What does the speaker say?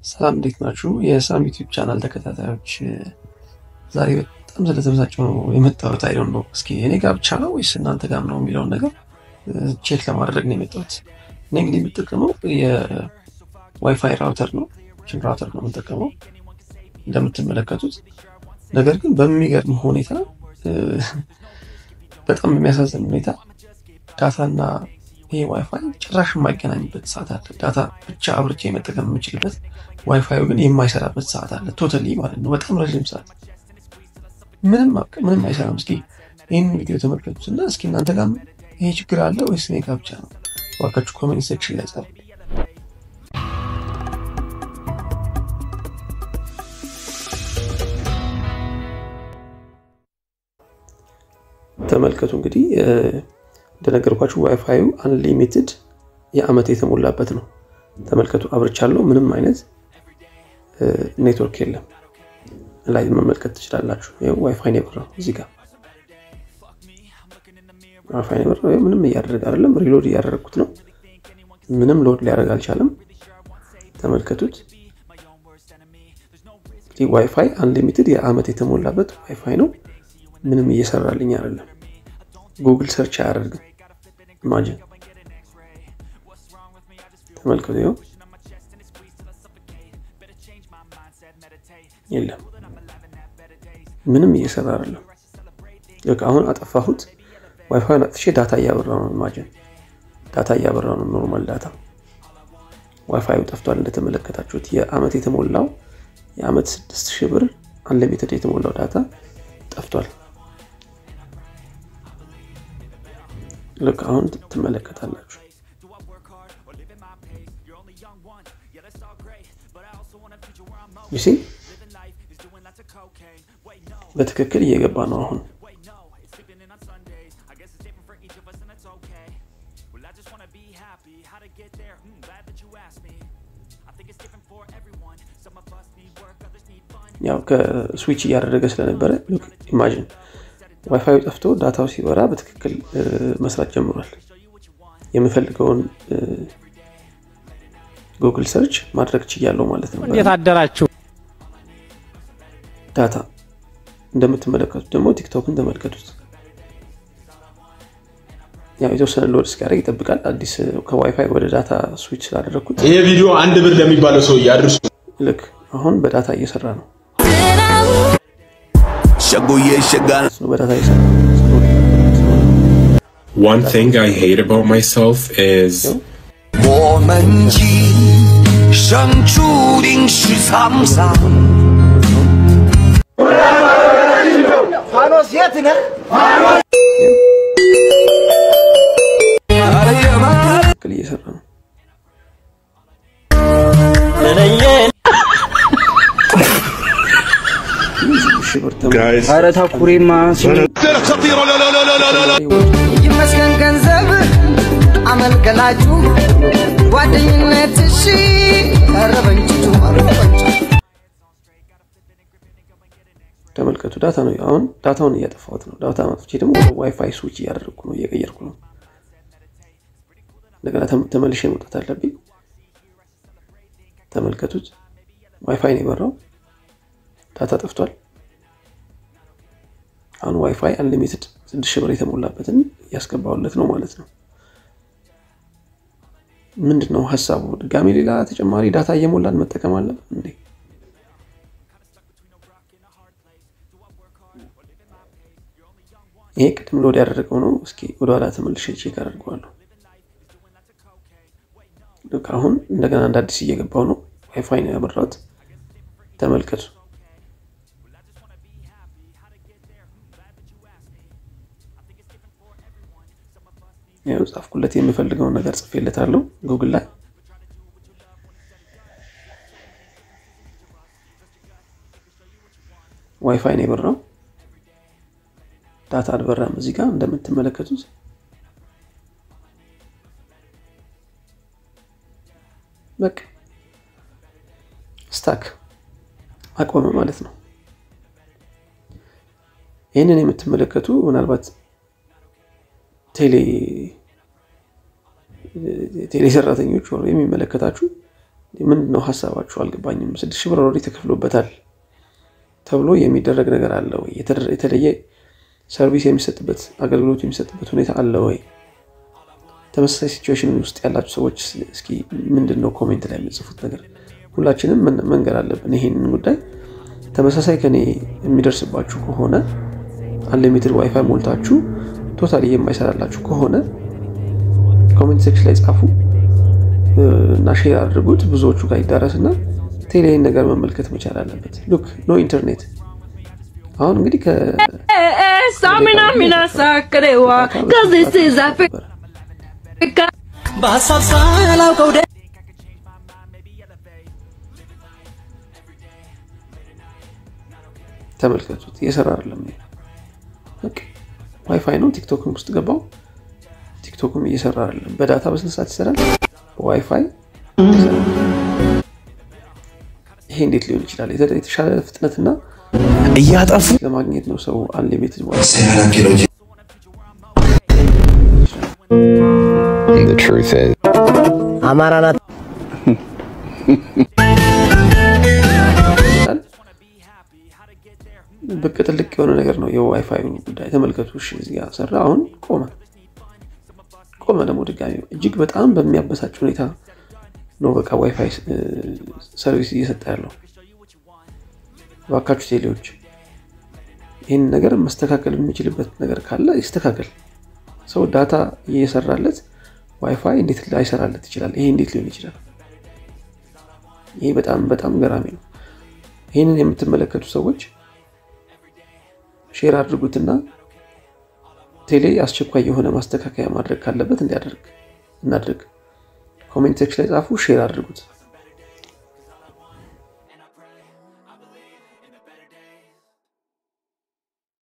ሰላም እንዴት ናችሁ? የሳም ዩቲዩብ ቻናል ተከታታዮች፣ ዛሬ በጣም ስለተበሳጨሁ ነው የመጣሁት። አይዶን ነው እስኪ እኔ ጋር ብቻ ነው ወይስ እናንተ ጋር ነው የሚለውን ነገር ቼክ ለማድረግ ነው የመጣሁት። እኔ እንግዲህ የምጠቀመው የዋይፋይ ራውተር ነው፣ ችን ራውተር ነው የምጠቀመው እንደምትመለከቱት። ነገር ግን በሚገርም ሁኔታ በጣም በሚያሳዝን ሁኔታ ዳታና ይሄ ዋይፋይ ጭራሽ የማይገናኝበት ሰዓት አለ። ዳታ ብቻ አብርቼ መጠቀም የምችልበት ዋይፋዩ ግን የማይሰራበት ሰዓት አለ። ቶታሊ ማለት ነው። በጣም ረዥም ሰዓት ምንም ምንም አይሰራም። እስኪ ይህን ቪዲዮ ተመልከቱት እና እስኪ እናንተ ጋር ይሄ ችግር አለ ወይስ እኔ ጋር ብቻ ነው? እባካችሁ ኮሜንት ሴክሽን ላይ ጻፉ። ተመልከቱ እንግዲህ እንደነገርኳችሁ ዋይፋዩ አንሊሚትድ የአመት የተሞላበት ነው። ተመልከቱ አብርቻለሁ። ምንም አይነት ኔትወርክ የለም። ላይ መመልከት ትችላላችሁ። ዋይፋይ ነው የበራው። እዚህ ጋር ዋይፋይ ነው የበራው። ምንም እያደረገ አይደለም። ሪሎድ እያደረግኩት ነው። ምንም ሎድ ሊያደርግ አልቻለም። ተመልከቱት። እንግዲህ ዋይፋይ አንሊሚትድ የአመት የተሞላበት ዋይፋይ ነው። ምንም እየሰራልኝ አይደለም። ጉግል ሰርች አያደርግም። ኢማጂን ተመልከቱ። ይኸው የለም ምንም እየሰራ አይደለም። ልክ አሁን አጠፋሁት። ዋይፋይን አጥፍቼ ዳታ እያበራው ነው። ኢማጂን ዳታ እያበራው ነው። ኖርማል ዳታ ዋይፋዩ ጠፍቷል። እንደተመለከታችሁት የአመት የተሞላው የአመት ስድስት ሺህ ብር አንሊሚትድ የተሞላው ዳታ ጠፍቷል። ልክ አሁን ትመለከታላችሁ። ይሲ በትክክል እየገባ ነው አሁን ያው ከስዊች እያደረገ ስለነበረ ኢማጂን ዋይፋዩ ጠፍቶ ዳታው ሲበራ በትክክል መስራት ጀምሯል። የምፈልገውን ጉግል ሰርች ማድረግ ችያለሁ ማለት ነው። እንዴት አደራችሁ? ዳታ እንደምትመለከቱት ደግሞ ቲክቶክን ተመልከቱት። ያው የተወሰነ ሎድ እስኪያደርግ ይጠብቃል። አዲስ ከዋይፋይ ወደ ዳታ ስዊች ስላደረግኩት ይሄ ቪዲዮ አንድ ብር ለሚባለው ሰው እያድርሱ። ልክ አሁን በዳታ እየሰራ ነው። በዳታ እየሰራ ነው። One thing I hate about myself is 我们今生注定是沧桑。 ትክክል እየሰራ ነው። ሺህ ብር ተመ- guys. ኧረ ታኩሪማ ይመስገን ገንዘብ አመልከላችሁ ጓደኝነት እሺ ቀረበንጭቱ ተመልከቱ ዳታ ነው። አሁን ዳታውን እያጠፋሁት ነው። ዳታ ማጥፍቼ ደግሞ ወደ ዋይፋይ ስዊች እያደረግኩ ነው፣ እየቀየርኩ ነው። እንደገና ተም- ተመልሼ መውጣት አለብኝ። ተመልከቱት፣ ዋይፋይ ነው የበራው፣ ዳታ ጠፍቷል። አሁን ዋይፋይ አንሊሚትድ ስድስት ሺህ ብር የተሞላበትን እያስገባሁለት ነው ማለት ነው። ምንድን ነው ሀሳቡ? ድጋሜ ሌላ ተጨማሪ ዳታ እየሞላን መጠቀም አለብን እንዴ? ይሄ ቅድም ሎድ ያደረገው ነው። እስኪ ወደኋላ ተመልሼ ቼክ አደርገዋለሁ። ልክ አሁን እንደገና እንደ አዲስ እየገባው ነው። ዋይፋይ ነው ያበራሁት። ተመልከቱ። ያው ጻፍኩለት የምፈልገውን ነገር ጽፌለታለሁ ጉግል ላይ ዋይፋይ ነው የበራው። ዳታ አልበራም። እዚህ ጋር እንደምትመለከቱት በቃ ስታክ አቆመ ማለት ነው። ይህንን የምትመለከቱ ምናልባት ቴሌ ቴሌ ሰራተኞች ወር የሚመለከታችሁ ምንድን ነው ሀሳባችሁ? አልገባኝም። ስድስት ሺህ ብር ኦልሬዲ ተከፍሎበታል ተብሎ የሚደረግ ነገር አለ ወይ? የተለየ ሰርቪስ የሚሰጥበት አገልግሎት የሚሰጥበት ሁኔታ አለ ወይ? ተመሳሳይ ሲቹዌሽን ውስጥ ያላችሁ ሰዎች እስኪ ምንድን ነው ኮሜንት ላይ የምጽፉት ነገር? ሁላችንም መንገድ አለብን ይሄንን ጉዳይ። ተመሳሳይ ከኔ የሚደርስባችሁ ከሆነ አንሊሚትድ ዋይፋይ ሞልታችሁ ቶታሊ የማይሰራላችሁ ከሆነ ኮሜንት ሴክሽን ላይ ጻፉ እና ሼር አድርጉት። ብዙዎቹ ጋር ይዳረስና ቴሌ ይህን ነገር መመልከት መቻል አለበት። ሉክ ኖ ኢንተርኔት አሁን እንግዲህ Samina mina sakrewa, cause this is Africa. በሀሳብ ሳላውቀው ደ ተመልከቱት እየሰራ አይደለም። በቃ ዋይፋይ ነው። ቲክቶክም ውስጥ ገባው። ቲክቶክም እየሰራ አይደለም። በዳታ በስንት ሰዓት ይሰራል? በዋይፋይ ይሰራል። ይሄ እንዴት ሊሆን ይችላል? የተሻለ ፍጥነትና እያጠፉ ለማግኘት ነው ሰው አንሊሚትድ The truth is, አማራ ናት ብቅ ጥልቅ የሆነ ነገር ነው የዋይፋይ ጉዳይ። ተመልከቱ። እሺ እዚህ ጋር ሰራ፣ አሁን ቆመ። ቆመ ደግሞ ድጋሚ እጅግ በጣም በሚያበሳጭ ሁኔታ ነው በቃ ዋይፋይ ሰርቪስ እየሰጠ ያለው። እባካችሁ ቴሌዎች ይህን ነገር መስተካከል የሚችልበት ነገር ካለ ይስተካከል። ሰው ዳታ እየሰራለት ዋይፋይ እንዴት ላይሰራለት ይችላል? ይሄ እንዴት ሊሆን ይችላል? ይሄ በጣም በጣም ገራሚ ነው። ይህንን የምትመለከቱ ሰዎች ሼር አድርጉትና ቴሌ አስቸኳይ የሆነ ማስተካከያ ማድረግ ካለበት እንዲያደርግ እናድርግ። ኮሜንት ሴክሽን ላይ ጻፉ፣ ሼር አድርጉት።